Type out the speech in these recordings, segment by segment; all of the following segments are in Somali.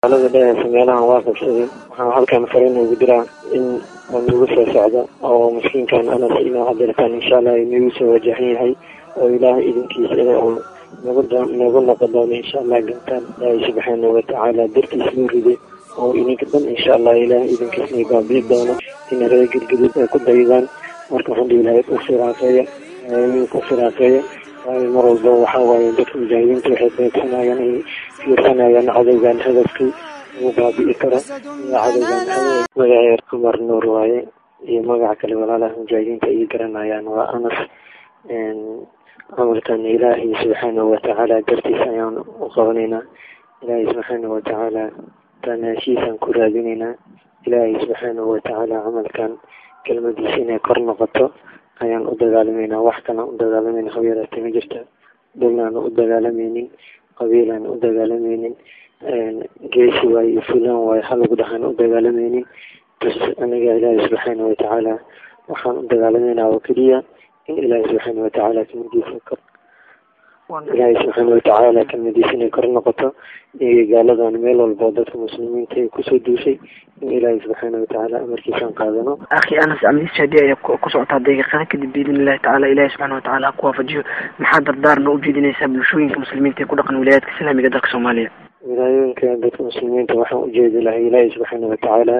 alada dhehaysa meelahan waa qabsaday waxaan halkan fariin ugu diraa in oo nagu soo socdo oo miskiinkan anas inoo hadirtaan insha allah nagu soo wajahan yahay oo ilaahay idinkiisa oo nagu nagu noqon doono insha allah gantaan ilaahay subxaana watacaala dartiis loo riday oo idinka dhan insha allah ilaahay idinkiisna baabi'i doono ina reer gudgudud ay ku daydaan marka waxaan dhihi lahay u firaaqeeya ku firaaqeeya waayo mar walba waxaa waaye dadka mujaahidiinta waxay beegsanayaan ay fiirsanayaan cadowgan hadafkii ugu baabi'i karo iyo cadowgan magaceer cumar nuur waaye iyo magaca kale walaalaha mujaahidiinta ay garanayaan waa anas camalkan ilaahay subxaanahu watacaala dartiis ayaan u qabanaynaa ilaahay subxaanahu watacaala tanaashiisaan ku raadinaynaa ilaahay subxaanahu watacaala camalkan kelmadiisa inay kor noqoto ayaan u dagaalamayna wax kalaan u dagaalamayna habeeraate ma jirta dhullaan u dagaalamaynin qabiilaan u dagaalamaynin geesi waaye iyo fulaan waaye halagu dhahaan u dagaalamaynin bas aniga ilaahay subxaana watacaala waxaan u dagaalamayna oo keliya in ilaahay subxaana watacaala kelmadiisa kor ilaahay subxaana watacaala kelmadiisa inay kor noqoto iyo gaaladan meel walbo dadka muslimiinta ay kusoo duushay in ilaahay subxaana watacaala amarkiisaan qaadano akhi anas amniis haddii ay ku socotaa daqiiqada kadib biidn illahi tacala ilahi subxana watacaala ha ku waafajiyo maxaa dardaarna ujeedinaysaa bulshooyinka muslimiinta ee ku dhaqan wilayaadka islaamiga dalka soomaaliya wilaayooyinka dadka muslimiinta waxaan ujeedi lahay ilaahay subxaana watacaala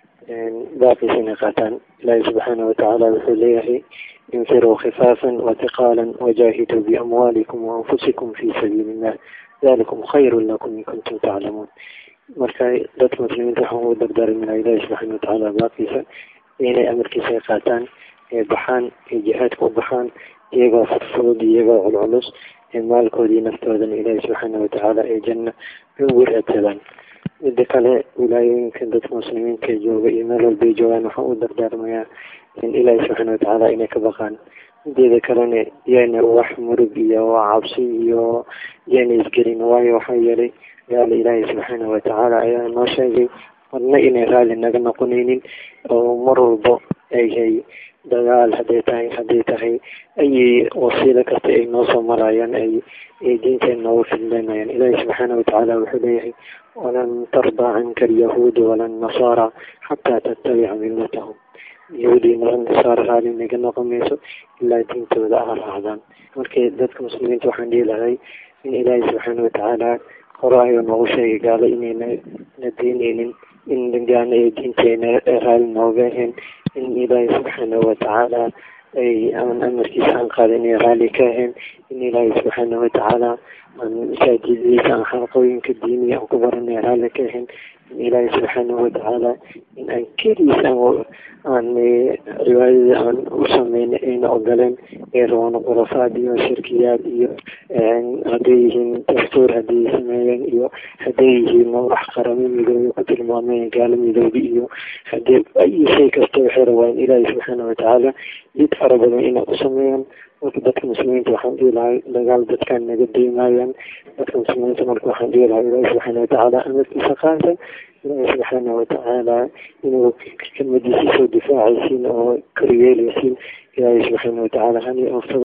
baaqiisa inay qaataan ilaahay subxaana watacaala wuxuu leeyahay infiruu khifaafan watiqaalan wajaahiduu biamwaalikum waanfusikum fi sabiili illah dalikum khayru lakum in kuntum taclamuun marka dadka muslimiinta waxaan ugu dardaarmina ilaahi subxaana watacaala baaqiisa inay amarkiisa ay qaataan ee baxaan ee jihaadka u baxaan iyagoo fudfudud iyagoo culculus ee maalkoodii naftoodana ilaahi subxaana watacaala ee janna ugu raadsadaan mida kale wilaayooyinka dadka muslimiinta jooga iyo meel walbay joogaan waxaan u dardaarmayaa in ilaahi subxaana watacaala inay ka baqaan mideeda kalena yaana wax murug iyo cabsi iyo yaana isgelin waayo waxaa yeelay gaala ilaahay subxaana watacaala ayaa noo sheegay marna inay raalli naga noqonaynin oo mar walbo ayhay dagaal hadday tahay hadday tahay ayay wasiilo kasta ay noo soo marayaan ay ay diinteena noogu fidleynayaan ilaahi subxaana watacaala wuxuu leeyahay walan tardaa canka alyahuudu wala nasaara xataa tattabica millatahum yahuudi nasaara raalli naga noqon mayso ilaa diintooda ah raacdaan marka dadka muslimiinta waxaan dhihi lahay in ilaahi subxaana watacaala hore ayuu noogu sheegay gaalo inayna na diineynin in gaana ay diinteena raalli nooga ahayn in ilaahi subxaana watacaala ay aan amarkiisa aan qaada inay raalli ka ahayn in ilaahi subxaana watacaala aan masaajidadiisa aan xalqooyinka diiniga aan ku baranay raalli ka ahayn in ilaahi subxaana watacaala in aan keliis aan cibaadada aan u sameyn ayna ogoleen ee rabaan khurafaad iyo shirkiyaad iyo hadday yihiin dastuur hadday sameeyeen iyo hadday yihiin wax qaramo midoobe ku tilmaameen gaalo midoobe iyo hadii ay shay kasta waxay rabaan ilaahi subxaana watacaala jid fara badan inay u sameeyaan marka dadka muslimiinta waxaan dhihi lahay dagaal dadkan naga deymayaan dadka muslimiinta marka waxaan dhihi lahay ilaahi subxaana watacaala amarkiisa qaata ilaahi subxaana watacaala inuu kelmadiisa soo difaacaysiin oo koryeelaysiin ilaahi subxaana watacaala hani